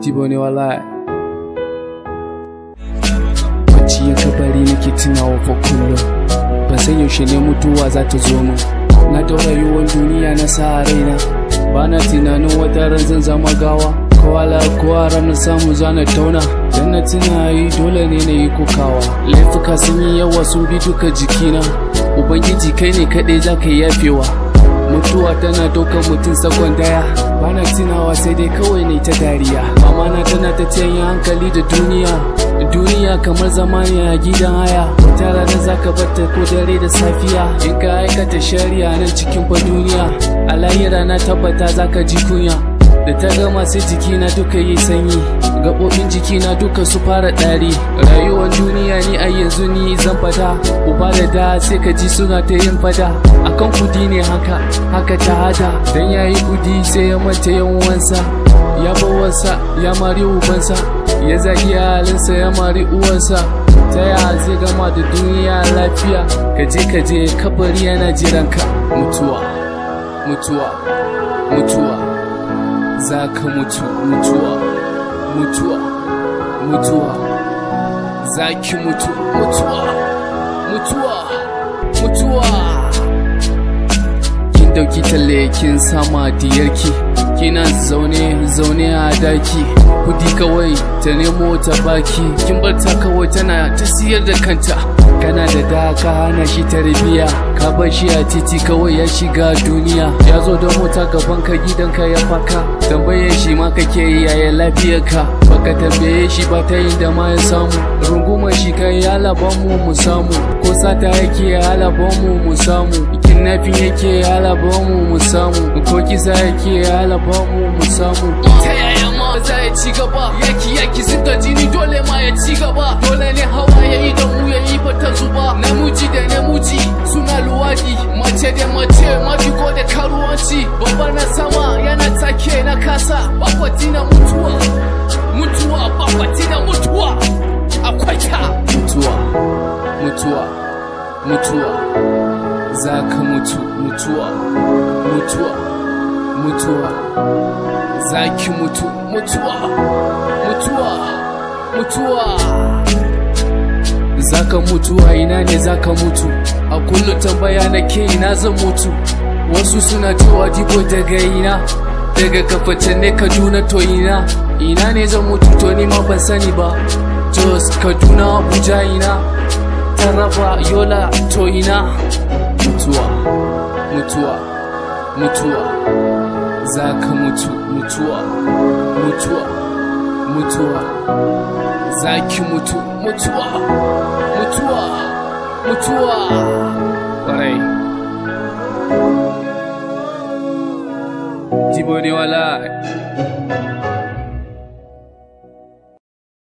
jibo ne wallahi bacci ya kabari nake tunawa fa kullum ban san yaushe ne mutuwa za ta zo min na da rayuwar duniya na sa raina ba na tunanin wata ran zan zama gawa kowala kowa ranar samu zana tauna dan na tuna yi dole ne na yi kokawa laifuka sun yi yawa sun bi duka jikina ubangiji kai ne kaɗai za ka yafewa mutuwa tana ɗaukar mutum sakon daya bana tunawa sai dai kawai ne ta dariya mama na tana ta canya hankali da duniya duniya kamar zamani a gidan haya wata rana zaka batta ko dare da safiya in ka aikata shari'a nan cikin fa duniya a lahira na tabbata zaka ji kunya da ta gama sai jikina duka yi sanyi gaɓoɓin jikina duka su fara ɗari rayuwar duniya ni a yanzu ni zan fada uba da da sai ka ji suna ta yin fada akan kudi ne haka haka ta hada dan yayi kudi sai ya manta yan uwansa ya bawansa ya mari ubansa ya zagi halinsa ya mari uwansa ta ya zai gama da duniya lafiya ka je ka je kabari yana jiranka mutuwa mutuwa mutuwa za ka mutu mutuwa mutuwa mutuwa za ki mutu mutuwa mutuwa mutuwa kin dauki talle kin sama diyarki kina zaune zaune a daki kudi kawai ta nemo ta baki kin bar ta kawai tana ta siyar da kanta kana da da ka hana shi tarbiya ka bar shi a titi kawai ya shiga duniya ya zo da mota gaban ka gidanka ya faka tambayar shi ma kake yi yaya lafiyarka baka tambaye shi ba ta yin da ma ya samu rungumar shi kai ya laban mu mu samu ko sata yake ya laban mu mu samu kidnapping yake ya laban mu mu samu ko kisa yake ya laban mu mu samu ta yaya ma za ya ci gaba yaki yaki zuga jini dole ma ya ci gaba dole ne hawa ya yi da mu ya yi bata zuba namiji da namiji suna luwadi mace da mace mafigo da karuwanci babba na sama yana take na kasa bakwati na mutuwa mutuwa bakwati na mutuwa akwai ta mutuwa mutuwa mutuwa za ka mutu mutuwa mutuwa mutuwa za ki mutu mutuwa mutuwa mutuwa zaka mutu a ina ne zaka mutu a kullum tambaya nake ina zan mutu wasu suna cewa dibo daga ina daga kafacin ne kaduna to ina ina ne zan mutu to ni ma ban sani ba jos kaduna abuja ina taraba yola to ina mutuwa mutuwa mutuwa za ka mutu mutuwa mutuwa mutuwa za ki mutu mutuwa mutuwa mutuwa ƙwarai jibo ne wala